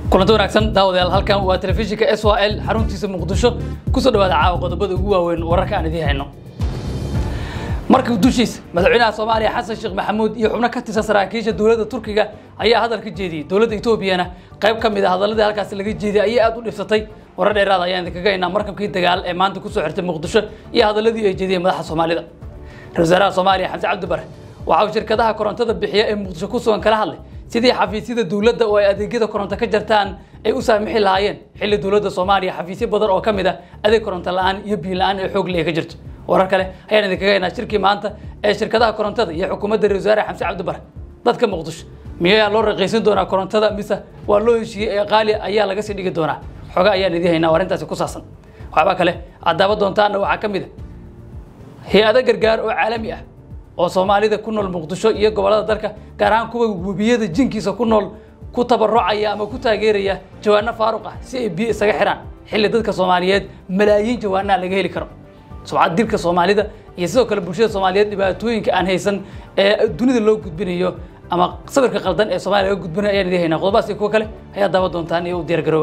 kulanti wanaagsan daawadayaal halkan waa telefishinka s y l xaruntiisa muqdisho kusoo dhawaada caawa qodobada ugu waaweyn wararka aan idiin hayno markii dushiisa madaxweynaha soomaaliya xasan sheekh maxamuud iyo xubno ka tirsan saraakiisha dowladda turkiga ayaa hadal ka jeediyey dowladda etoobiyana qayb ka mid a hadaladii halkaasi laga jeediyey ayay aad u dhibsatay warar dheeraad ayaan idinkaga haynaa markabkii dagaal ee maanta kusoo xirtay muqdisho iyo hadaladii ay jeediyeen madaxa soomaalida ra-isul wasaaraha soomaaliya xamse cabdi bare waxa uu shirkadaha korontada bixiya ee muqdisho ku sugan kala hadlay sidii xafiisyada dowladda oo ay adeegyada koronto ka jartaan ay u saamixi lahaayeen xilli dowladda soomaaliya xafiisyo badan oo ka mid ah adeeg koronto la-aan iyo biyo la-aan ee xoog leh ka jirto warar kale ayaan idinkaga haynaa shirkii maanta ee shirkadaha korontada iyo xukuumadda ra-isul wasaare xamse cabdi bare dadka muqdisho miyaa loo raqiisin doonaa korontada mise waa loo heshiiyey ee qaali ayaa laga sii dhigi doonaa xoga ayaan idiin haynaa arrintaasi ku saabsan waxba kale aad daawa doontaana waxaa ka mid a hay-ado gargaar oo caalami ah oo soomaalida ku nool muqdisho iyo gobollada dalka gaar ahaan kuwa webiyada jinkiisa ku nool ku tabarucaya ama ku taageeraya jawaano faaruq ah si ay biyo isaga xiraan xilli dadka soomaaliyeed malaayiin jawaanaha laga heli karo subcad dilka soomaalida iyo sidoo kale bulshada soomaaliyeed dhibaatooyinka aan haysan ee dunida loo gudbinayo ama sawirka qaldan ee soomaliya laga gudbinayo ayaan idiin haynaa qodobaas iyo kuwo kale ayaa daawa doontaan iyo u diyaargarooba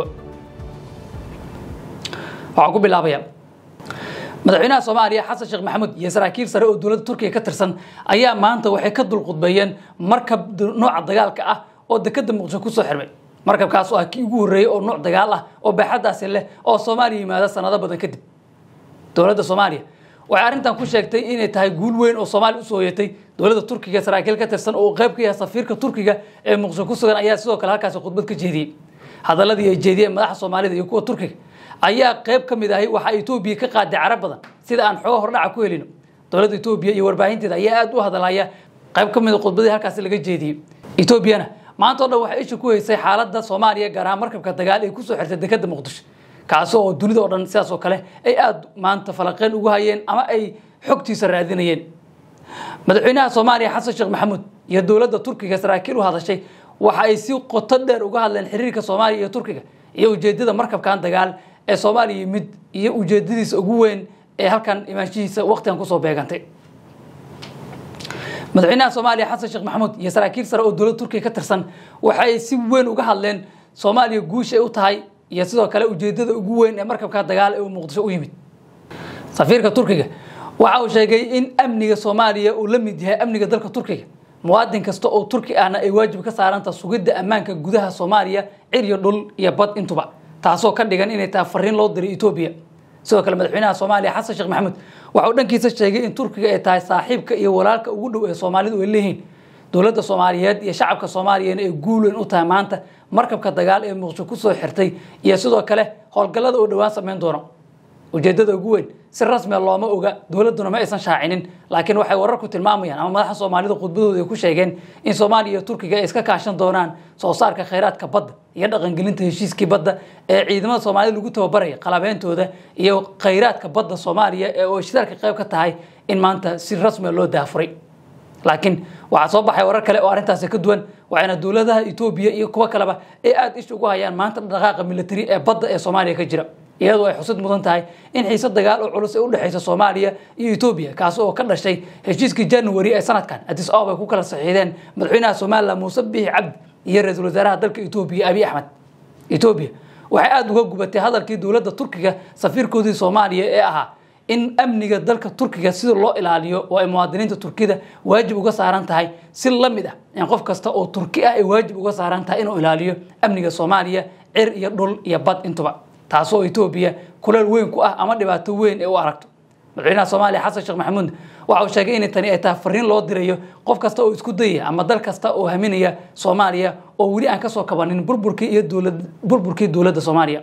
waxaan ku bilaabaya madaxweynaha soomaaliya xasan sheekh maxamuud iyo saraakiil sare oo dowladda turkiga ka tirsan ayaa maanta waxay ka dulqudbeeyeen markab nooca dagaalka ah oo dekeda muqdisho kusoo xirmay markabkaas oo ah kii ugu horreeyey oo nooc dagaal ah oo baaxadaasi leh oo soomaaliya yimaada sanado badan kadib dowladda soomaaliya waxay arrintan ku sheegtay inay tahay guul weyn oo soomaaliya usoo hoyatay dowladda turkiga saraakiil ka tirsan oo qayb ka yahay safiirka turkiga ee muqdisho ku sugan ayaa sidoo kale halkaasi khudbad ka jeediyey hadaladii ay jeediyeen madaxa soomaalida iyo kuwa turkiga ayaa qayb ka mid ahay waxaa etoobiya ka qaaday carab badan sida aan xooga hordhaca ku helino dowladda etoobiya iyo warbaahinteeda ayaa aad u hadalaya qayb ka mid a khudbadii halkaasi laga jeediyey etoobiyana maanta o dhan waxay isha ku haysay xaaladda soomaaliya gaar ahaan markabka dagaal ay kusoo xirtay dekeda muqdisho kaasi oo dunida oo dhan sidaas oo kale ay aad maanta falaqeen ugu hayeen ama ay xogtiisa raadinayeen madaxweynaha soomaaliya xasan sheekh maxamuud iyo dowladda turkiga saraakiil u hadashay waxa ay si qoto dheer uga hadleen xiriirka soomaaliya iyo turkiga iyo ujeedada markabkan dagaal ee soomaaliya yimid iyo ujeedadiisa ugu weyn ee halkan imaanshihiisa waqtigan kusoo beegantay madaxweynaha soomaaliya xasan sheekh maxamuud iyo saraakiil sare oo dowladda turkiga ka tirsan waxa ay si weyn uga hadleen soomaaliya guusha ay u tahay iyo sidoo kale ujeedada ugu weyn ee markabka dagaal ee uu muqdisho u yimid safiirka turkiga waxa uu sheegay in amniga soomaaliya uu la mid yahay amniga dalka turkiga muwaadin kasta oo turki ahna ay waajib ka saaranta sugidda ammaanka gudaha soomaaliya cir iyo dhul iyo bad intuba taasoo ka dhigan inay tahay fariin loo diray etoobiya sidoo kale madaxweynaha soomaaliya xasan sheekh maxamuud waxa uu dhankiisa sheegay in turkiga ay tahay saaxiibka iyo walaalka ugu dhow ee soomaalidu ay leeyihiin dowladda soomaaliyeed iyo shacabka soomaaliyana ay guul weyn u tahay maanta markabka dagaal ee muqdisho kusoo xirtay iyo sidoo kale howlgallada oo dhowaan samayn doono ujeedada ugu weyn si rasmiya looma oga dowladduna ma aysan shaacinin laakiin waxay wararku tilmaamayaan ama madaxa soomaalida khudbadooda ay ku sheegeen in soomaaliya iyo turkiga ay iska kaashan doonaan soo saarka khayraadka badda iyo dhaqangelinta heshiiskii badda ee ciidamada soomaalida lagu tababaraya qalabeyntooda iyo khayraadka badda soomaaliya ee oo shidaalka qayb ka tahay in maanta si rasmiya loo daafuray laakiin waxaa soo baxay warar kale oo arrintaasi ka duwan waxayna dowladaha etoobiya iyo kuwo kaleba ay aada ish ugu hayaan maanta dhaqaaqa militari ee badda ee soomaaliya ka jira iyadoo ay xusid mudan tahay in xiise dagaal oo culus ay u dhexaysa soomaaliya iyo etoobiya kaasi oo ka dhashay heshiiskii january ee sanadkan addis ababa ay ku kala saxiixdeen madaxweynaha somalilan muuse biixi cabdi iyo ra-iisul wasaaraha dalka etoobiya abiy axmed etoobiya waxay aada uga gubatay hadalkii dowladda turkiga safiirkoodii soomaaliya ee ahaa in amniga dalka turkiga sida loo ilaaliyo oo ay muwaadiniinta turkida waajib uga saaran tahay si la mid ah in qof kasta oo turki ah ay waajib uga saaran tahay inuu ilaaliyo amniga soomaaliya cir iyo dhul iyo bad intuba taasoo etoobiya kuleel weyn ku ah ama dhibaato weyn ee u aragto madaxweynaha soomaaliya xasan sheekh maxamuud waxa uu sheegay in tani ay tahay fariin loo dirayo qof kasta oo isku dayaya ama dal kasta oo haminaya soomaaliya oo weli aan kasoo kabanin burburkii iyo dowlad burburkii dowladda soomaaliya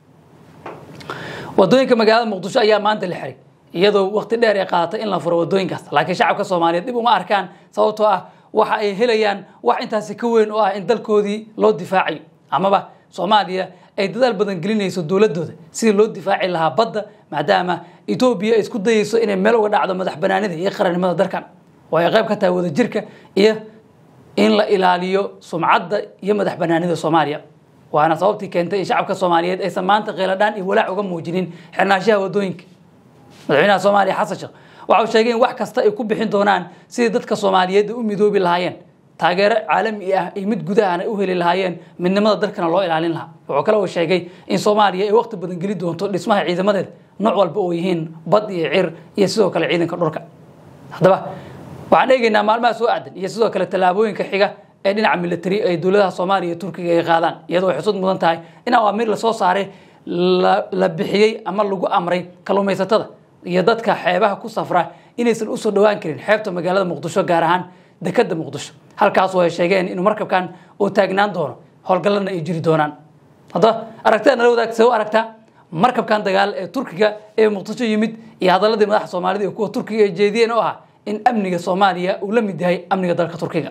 wadooyinka magaalada muqdisho ayaa maanta la xiray iyadoo waqti dheer ay qaadatay in la furo wadooyinkaas laakiin shacabka soomaaliyeed dib uma arkaan sababtoo ah waxa ay helayaan wax intaasi ka weyn oo ah in dalkoodii loo difaacayo amaba soomaaliya ay dadaal badan gelinayso dowladooda sidii loo difaaci lahaa badda maadaama etoobiya ay isku dayeyso inay meel uga dhacdo madax banaanida iyo qarannimada dalkan oo ay qayb ka tahay wadajirka iyo in la ilaaliyo sumcadda iyo madax banaanida soomaaliya waana sababtii keentay in shacabka soomaaliyeed aysan maanta qeyladhaan iyo walaac uga muujinin xirnaanshaha wadooyinka madaxweynaha soomaaliya xasan sheekh waxa uu sheegay in wax kasta ay ku bixin doonaan sidii dadka soomaaliyeed ay u midoobi lahaayeen taageero caalami ah iyo mid gudahan ay u heli lahaayeen midnimada dalkana loo ilaalin lahaa wuxuu kale uu sheegay in soomaaliya ay waqti badan geli doonto dhismaha ciidamadeeda nooc walba oo yihiin bad iyo cir iyo sidoo kale ciidanka dhulka haddaba waxaan eegaynaa maalmaha soo aadan iyo sidoo kale tallaabooyinka xiga ee dhinaca military ay dowladaha soomaaliya iyo turkiga ay qaadaan iyadoo ay xusud mudan tahay in awaamiir lasoo saaray la bixiyey ama lagu amray kalluumaysatada iyo dadka xeebaha ku safra inaysan usoo dhowaan karin xeebta magaalada muqdisho gaar ahaan dekada muqdisho halkaasoo ay sheegeen inuu markabkan uu taagnaan doono howlgallana ay jiri doonaan haddaba aragtida nala wadaag see u aragtaa markabkan dagaal ee turkiga ee muqdisho yimid iyo hadaladii madaxa soomaalida iyo kuwa turkiga ay jeediyeen oo ah in amniga soomaaliya uu la mid yahay amniga dalka turkiga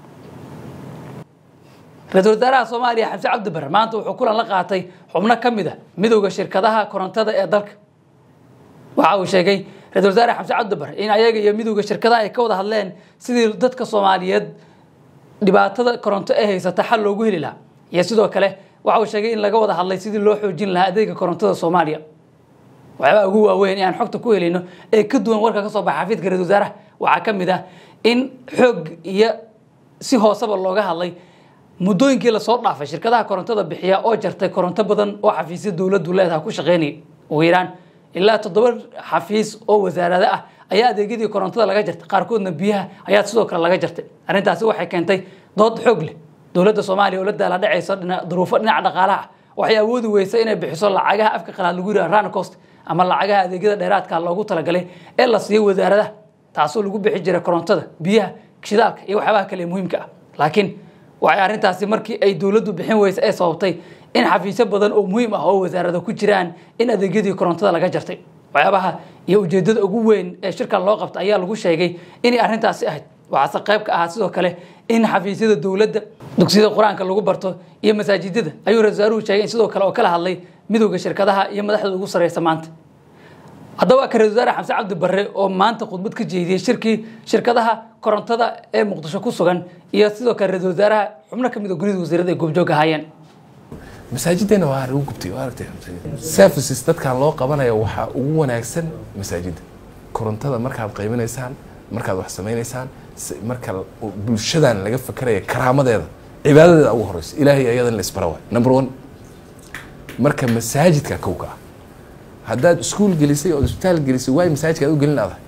ra-iisul wasaaraha soomaaliya xamse cabdi bare maanta wuxuu kulan la qaatay xubno ka mid a midowda shirkadaha korontada ee dalka waxa uu sheegay ra-isul wasaare xamse cabdi bare in ayaga iyo midowda shirkadaha ay ka wada hadleen sidii dadka soomaaliyeed dhibaatada koronto ee haysata xal loogu heli lahaa iyo sidoo kale waxa uu sheegay in laga wada hadlay sidii loo xoojin lahaa adeega korontada soomaaliya waxyaabaha ugu waaweyn ee aan xogta ku helayno ee ka duwan warka ka soo baxa xafiidka ra-isul wasaaraha waxaa ka mid ah in xoog iyo si hooseba looga hadlay muddooyinkii lasoo dhaafay shirkadaha korontada bixiya oo jartay koronto badan oo xafiisya dowladdu leedaha ku shaqaynayay ugu yaraan ilaa toddoba xafiis oo wasaarado ah ayaa adeegyadii korontada laga jartay qaarkoodna biyaha ayaa sidoo kale laga jartay arrintaasi waxay keentay dood xoog leh dowladda soomaaliya oo la daala dhacaysa duruufo dhinaca dhaqaalaha waxay awoodi weysa inay bixiso lacagaha afka qalaad lagu yidhaha rancost ama lacagaha adeegyada dheeraadka loogu talagalay ee la siiyo wasaaradaha taasoo lagu bixi jiray korontada biyaha shidaalka iyo waxyaabaha kale ee muhiimka ah laakiin waxay arrintaasi markii ay dowladdu bixin weysa ee sababtay in xafiisyo badan oo muhiim ah oo wasaarada ku jiraan in adeegyadii korontada laga jartay waxyaabaha iyo ujeedada ugu weyn ee shirkan loo qabta ayaa lagu sheegay inay arrintaasi ahayd waxaase qayb ka ahaa sidoo kale in xafiisyada dowladda dugsiyada qur-aanka lagu barto iyo masaajidada ayuu ra-isul wasaaruhu sheegay in sidoo kale oo kala hadlay midowda shirkadaha iyo madaxda ugu sarreysa maanta haddaba ka ra-isul wasaare xamse cabdi barre oo maanta khudbad ka jeediyey shirkii shirkadaha korontada ee muqdisho ku sugan iyo sidoo kale ra-isul wasaaraha xubno ka mid a gurida wasiirada ay goobjoog ahaayeen masaajiddeena waa lagu gubtay waa aragtay services dadkan loo qabanaya waxaa ugu wanaagsan masaajidda korontada markaad qaybinaysaan markaad wax samaynaysaan marka bulshadan laga fakeraya karaamadeeda cibaadadeeda ugu horeysa ilaahay ayadan la isbara waay number one marka masaajidka kowka ah haddaad iskuul gelisay oo isbitaal gelisay waay masaajidka aad u gelin laadahay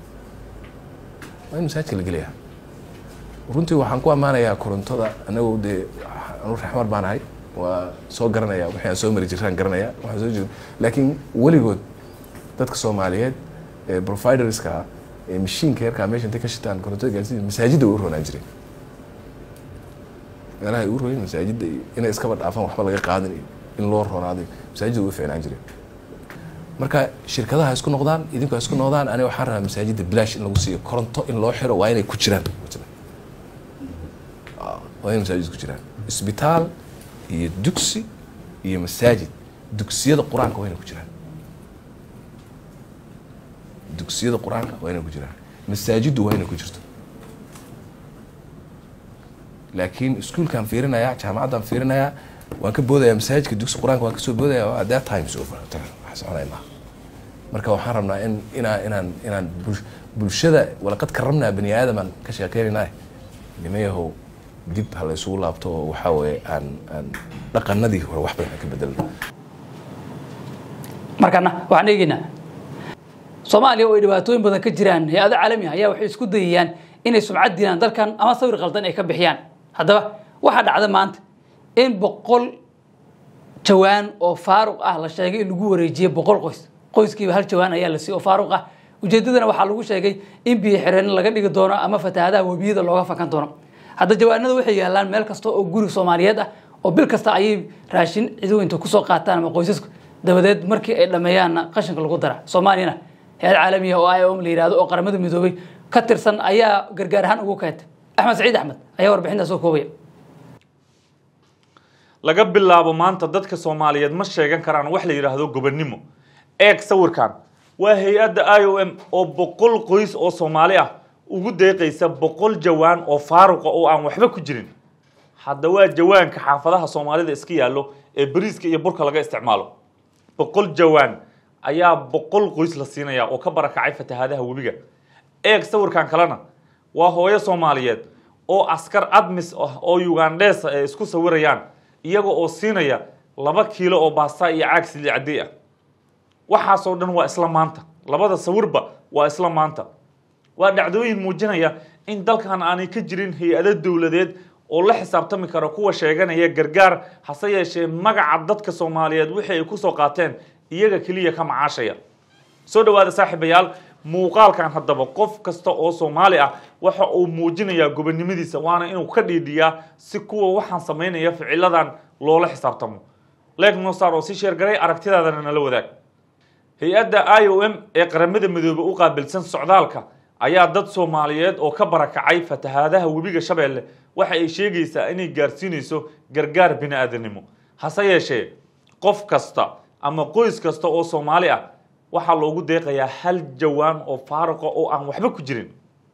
waa in masaajidka la geliyaa runtii waxaan ku ammaanayaa korontada anagoo dee anu raxmar baan ahay waa soo garanaya wixii aan soo mari jiraan garanaya waxaan soo jir laakiin weligood dadka soomaaliyeed ee providerska ah ee mashiinka yarkaa meesha intay ka shitaan korontada gaarsiin masaajidda way u roonaan jireen meelaha ay u royeen masaajidda inay iskaba dhaafaan waxba laga qaadan iyo in loo roonaaday masaajidda way u fiicnaan jireen marka shirkadaha isku noqdaan idinku ha isku noqdaan aniga waxaan rabaa masaajidda bilaash in lagu siiyo koronto in loo xiro waa inay ku jiraan waa inay masaajid ku jiraan isbitaal iyo dugsi iyo masaajid dugsiyada qur-aanka waa inay ku jiraan dugsiyada qur-aanka waa inay ku jiraan masaajiddu waa inay ku jirto laakiin iskuolkaan fiirinayaa jaamacaddaan fiirinayaa waan ka boodayaa masaajidka dugsi qur-aanka waan kasoo boodaya at that times over wax soconay maaha marka waxaan rabnaa in inaa inaan inaan bulshada walaqad karramnaa bani aadamaan ka sheekeynaynaa nimayahow dib ha la isugu laabto oo waxaa weeye aan aan dhaqanadii hore wax badan aan ka bedelno markana waxaan eegeynaa soomaaliya oo ay dhibaatooyin badan ka jiraan hay-ado caalami ah ayaa waxay isku dayayaan inay sumcad dilaan dalkan ama sawir qaldan ay ka bixiyaan haddaba waxaa dhacda maanta in boqol jawaan oo faaruq ah la sheegay in lagu wareejiyey boqol qoys qoyskiiba hal jawaan ayaa la siiyey oo faaruq ah ujeedadana waxaa lagu sheegay in biyo xireen laga dhigi doono ama fatahaadaha webiyada looga fakan doono hadda jawaanada waxay yaalaan meel kasta oo guri soomaaliyeed ah oo bil kasta ayay raashin ciidooyinta kusoo qaataan ama qoysasku dabadeed markii ay dhammeeyaanna qashinka lagu dara soomaaliyana hay-ad caalamiya oo iom la yihahdo oo qaramada midoobay ka tirsan ayaa gargaar ahaan ugu keentay axmed saciid axmed ayaa warbixintaas soo koobaya laga bilaabo maanta dadka soomaaliyeed ma sheegan karaan wax la yidhaahdo gobonnimo eeg sawirkan waa hay-adda i o m oo boqol qoys oo soomaali ah ugu deeqaysa boqol jawaan oo faaruqa oo aan waxba ku jirin hadda waa jawaanka xaafadaha soomaalida iska yaallo ee bariiska iyo burka laga isticmaalo boqol jawaan ayaa boqol qoys la siinaya oo ka barakacay fatahaadaha webiga eeg sawirkan kalena waa hooyo soomaaliyeed oo askar admis ah oo ugandhesa ay isku sawirayaan iyaga oo siinaya laba kiilo oo baasta iyo caag sili cadey ah waxaasoo dhan waa isla maanta labada sawirba waa isla maanta waa dhacdooyin muujinaya in dalkan aanay ka jirin hay-ado dowladeed oo la xisaabtami kara kuwa sheeganaya gargaar hase yeeshee magaca dadka soomaaliyeed wixii ay kusoo qaateen iyaga keliya ka macaashaya soo dhawaada saaxiibayaal muuqaalkan haddaba qof kasta oo soomaali ah waxa uu muujinayaa gobonimadiisa waana inuu ka dhiidhiyaa si kuwa waxaan samaynaya ficiladan loola xisaabtamo leeg noosar oo si sheergaray aragtidaadana nala wadaag hay-adda i o m ee qaramada midoobe u qaabilsan socdaalka ayaa dad soomaaliyeed oo ka barakacay fatahaadaha webiga shabeelle waxa ay sheegaysaa inay gaarsiinayso gargaar bini-aadanimo hase yeeshee qof kasta ama qoys kasta oo soomaali ah waxaa loogu deeqayaa hal jawaan oo faaruqa oo aan waxba ku jirin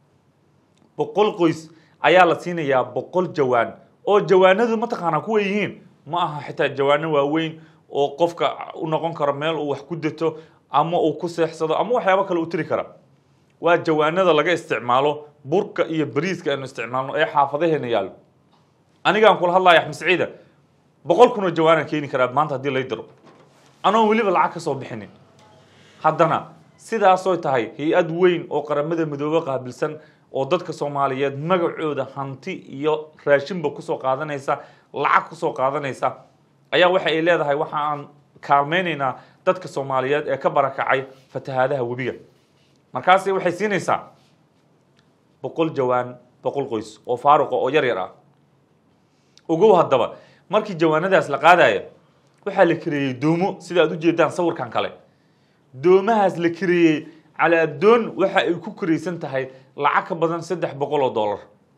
boqol qoys ayaa la siinayaa boqol jawaan oo jawaanadu mataqaanaa kuwa yihiin ma aha xitaa jawaano waaweyn oo qofka u noqon karo meel uu wax ku dato ama uu ku seexsado ama waxyaabo kale u tiri kara waa jawaanada laga isticmaalo burka iyo bariiska aynu isticmaalno ee xaafadaheena yaallo anigaan kula hadlaya axmed saciida boqol kun oo jawaanaan keeni karaa maanta haddii lay diro anoon weliba lacag ka soo bixinin haddana sidaasoo tahay hay-ad weyn oo qaramada midoobe qaabilsan oo dadka soomaaliyeed magacooda hanti iyo raashinba kusoo qaadanaysa lacag kusoo qaadanaysa ayaa waxa ay leedahay waxa aan kaalmaynaynaa dadka soomaaliyeed ee ka barakacay fatahaadaha webiga markaasi waxay siinaysaa boqol jawaan boqol qoys oo faaruqa oo yar yar ah ogow haddaba markii jawaanadaas la qaadaya waxaa la kareeyey doomo sida aad ujeedaan sawirkan kale doomahaas la kareeyey calaa doon waxa ay ku karaysan tahay lacag ka badan saddex boqol oo dollar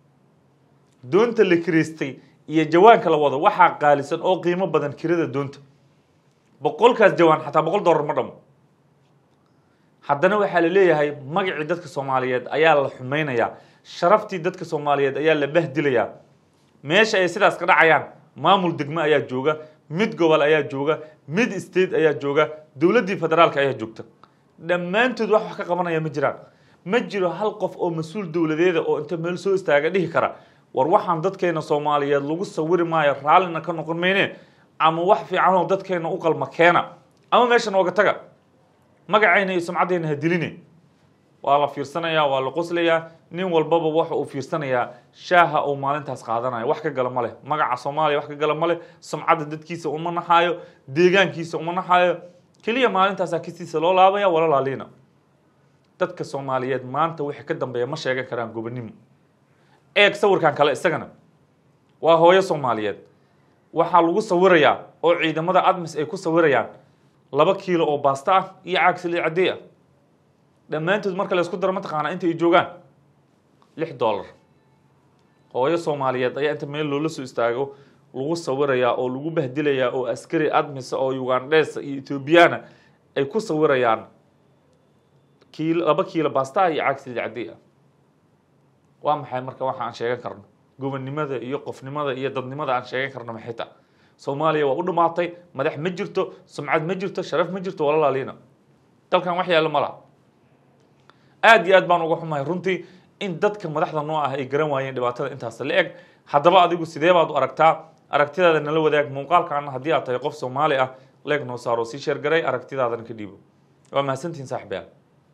doonta la karaystay iyo jawaanka la wado waxaa qaalisan oo qiimo badan kirada doonta boqolkaas jawaan xataa boqol dollar ma dhamo haddana waxaa la leeyahay magacii dadka soomaaliyeed ayaa la xumaynayaa sharaftii dadka soomaaliyeed ayaa la bahdilayaa meesha ay sidaas ka dhacayaan maamul degmo ayaa jooga mid gobol ayaa jooga mid state ayaa jooga dowladdii federaalka ayaa joogta dhammaantood wax wax ka qabanaya ma jiraan ma jiro hal qof oo mas-uul dowladeeda oo inta meel soo istaaga dhihi kara war waxaan dadkeena soomaaliyeed lagu sawiri maayo raallina ka noqon mayne ama wax fiican oo dadkeena u qalma keena ama meesha nooga taga magacayna iyo sumcaddayna ha diline waa la fiirsanayaa waa la qoslayaa nin walbaba waxa uu fiirsanayaa shaaha uu maalintaas qaadanayo wax ka gala ma leh magaca soomaaliya wax ka gala ma leh sumcadda dadkiisa uma naxaayo deegaankiisa uma naxaayo keliya maalintaasaa kistiisa loo laabaya wala laaliina dadka soomaaliyeed maanta wixii ka dambeeya ma sheegan karaan gobonimo eeg sawirkan kale isagana waa hooyo soomaaliyeed waxaa lagu sawirayaa oo ciidamada admis ay ku sawirayaan laba kiilo oo baasta ah iyo caag saliid cadey ah dhammaantood marka la isku daro mataqaanaa inta ay joogaan lix dollar hooyo soomaaliyeed ayaa inta meel loola soo istaago lagu sawirayaa oo lagu bahdilayaa oo askari admisa oo ugandhesa iyo ethoobiyaana ay ku sawirayaan kiilo laba kiilo baasta ah iyo caag saliid cadey ah waa maxay marka waxa aan sheegan karno gobonnimada iyo qofnimada iyo dadnimada aan sheegan karno maxay ta soomaaliya waa u dhammaatay madax ma jirto sumcad ma jirto sharaf ma jirto wala laaliina dalkan wax yaalla ma laha aada iyo aad baan uga xumahay runtii in dadka madaxda noo ah ay garan waayeen dhibaatada intaas la eg haddaba adigu sidee baad u aragtaa aragtidaada nala wadaag muuqaalkan haddii aad tahay qof soomaali ah leeg noo saaro sii sheergaray aragtidaadana ka dhiibo waa mahadsantihin saaxibayaal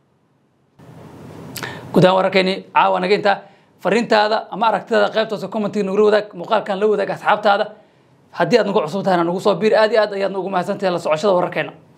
guud ahaan wararkeeni caawa naga intaa fariintaada ama aragtidaada qaybtoosa commentiga nagula wadaag muuqaalkan la wadaag asxaabtaada haddii aad nagu cusub tahayna nagu soo biir aad iyo aad ayaad nagu mahadsantahay la socoshada wararkeena